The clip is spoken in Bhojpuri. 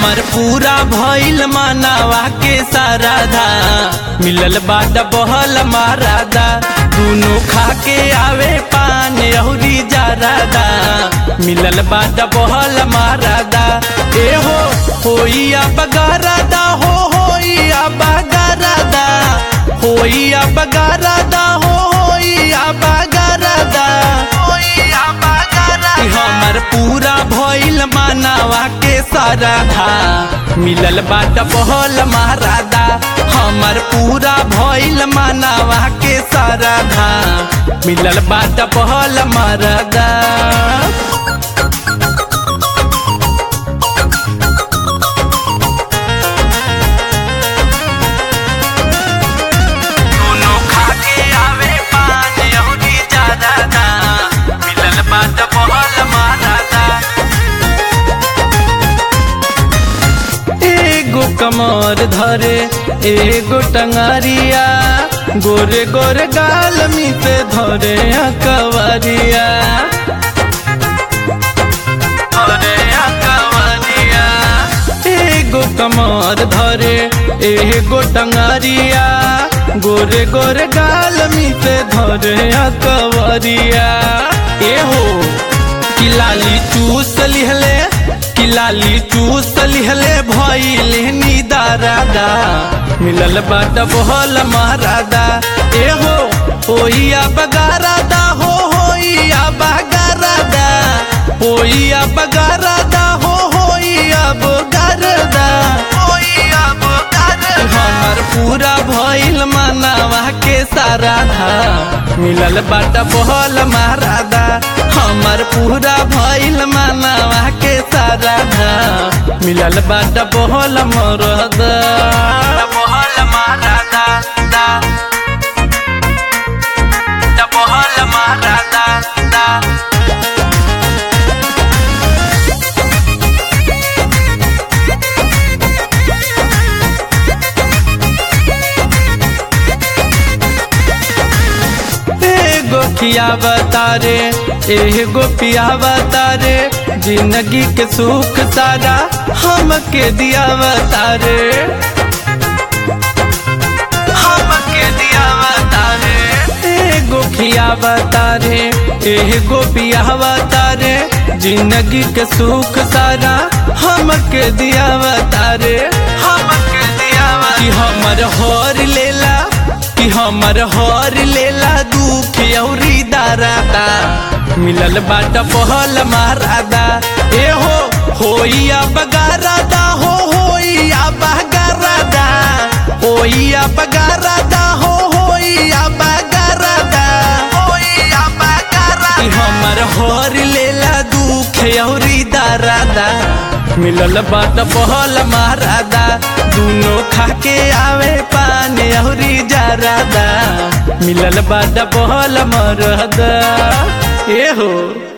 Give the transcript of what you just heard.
हमर पूरा भइल मानवा के साराधा मिलल बाट बहल मारादा दुनो खा के आवे पान अहुरी जारादा मिलल बाट बहल मारादा ए हो होइया बगारादा हो होइया बगारादा होइया बगारादा हो होइया बगारादा होइया बगारादा हमर पूरा भइल मानवा के साराधा मिलल बाट बहल मारादा हमर पूरा भइल मानवा के साराधा मिलल बाट बहल मारादा दोनों खा के आवे पान अहुरी जादादा मिलल बाट बहल मारादा एगो कमर धरे एगो टंगारिया गोरे गोरे गाल मिसे धरे कवरिया धरे कवरिया एगो कमर धरे एगो टंगारिया गोरे गोरे गाल मिसे धरे कवरिया एहो कि लाली चूस लिहले कि लाली चूस लिहले भइले निदारादा मिलल बाट बहल महारादा ए हो होइया बगारादा हो होइया बगारादा होइया बगारादा हो होइया बगारादा होइया बगारादा हमर पूरा भइल मानवा के साराधा मिलल बाट बहल महारादा हमर पूरा भइल मानवा के साराधा मिलल बाट बहल मरदा बहल महारादा दा दा बहल महारादा दा एगो खियावता रे एगो पियावता रे जिंदगी के सुख सारा हमके दियावता रे हमके दियावता रे एगो खियावता रे एगो पियावता रे जिंदगी के सुख सारा हमके दियावता रे हमके दियावता कि हमर हर लेला कि हमर हर लेला दुख औरी दारादा मिलल बाट पहल मारादा ए हो होइया बगारादा हो होइया बगारादा होइया बगारादा हो होइया बगारादा होइया बगारादा कि हमर हर लेला दुख औरी दारादा मिलल बाट पहल मारादा दुनो खा के आवे पान अहुरी जारादा मिलल बाट पहल मरदा ए हो